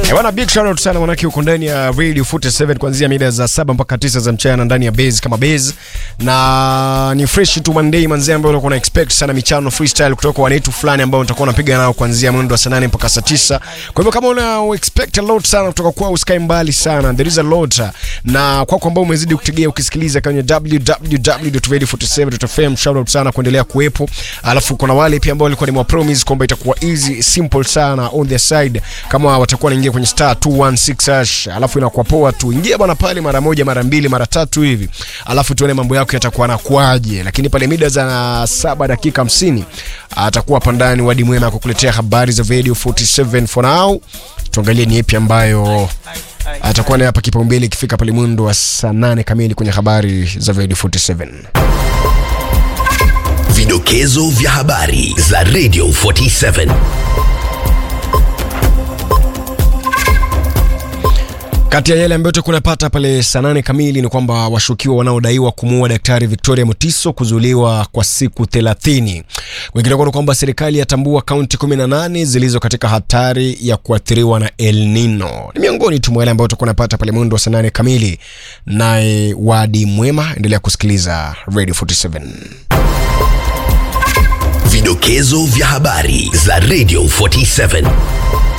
Eh, Bwana big shout out sana manake uko ndani ya Radio 47 kuanzia mida za saba mpaka tisa za mchana ndani ya base kama base na ni fresh tu Monday manzee ambayo unakuwa na expect sana michano freestyle kutoka kwa wanetu fulani ambao utakuwa unapiga nao kuanzia mwendo wa saa nane mpaka saa tisa. Kwa hivyo kama una expect a lot sana kutoka kwao usikae mbali sana. There is a lot na kwako ambao umezidi kutegea ukisikiliza kwenye www.radio47.fm shout out sana kuendelea kuwepo. Alafu kuna wale pia ambao walikuwa ni mwa promise kwamba itakuwa easy simple sana on their side kama watakuwa wanaingia kwenye star 216 hash, alafu inakuwa poa tu. Ingia bwana pale mara moja, mara mbili, mara tatu hivi, alafu tuone mambo yako yatakuwa nakuaje. Lakini pale mida za saba dakika 50 atakuwa hapa ndani Wadi Mwema kukuletea habari za Radio 47 for now. Tuangalie ni ipi ambayo atakuwa naye hapa kipaumbele ikifika pale mwendo wa saa nane kamili kwenye habari za Radio 47. Vidokezo vya habari za Radio 47. Kati ya yale ambayo tutakuwa tunapata pale saa nane kamili ni kwamba washukiwa wanaodaiwa kumuua Daktari Victoria Mutiso kuzuiliwa kwa siku 30. Wengineko ni kwamba serikali yatambua kaunti 18 zilizo katika hatari ya kuathiriwa na El Nino. Ni miongoni tu mwa yale ambayo tutakuwa tunapata pale mwendo wa saa nane kamili. Naye Wadi Mwema, endelea kusikiliza Radio 47. Vidokezo vya habari za Radio 47.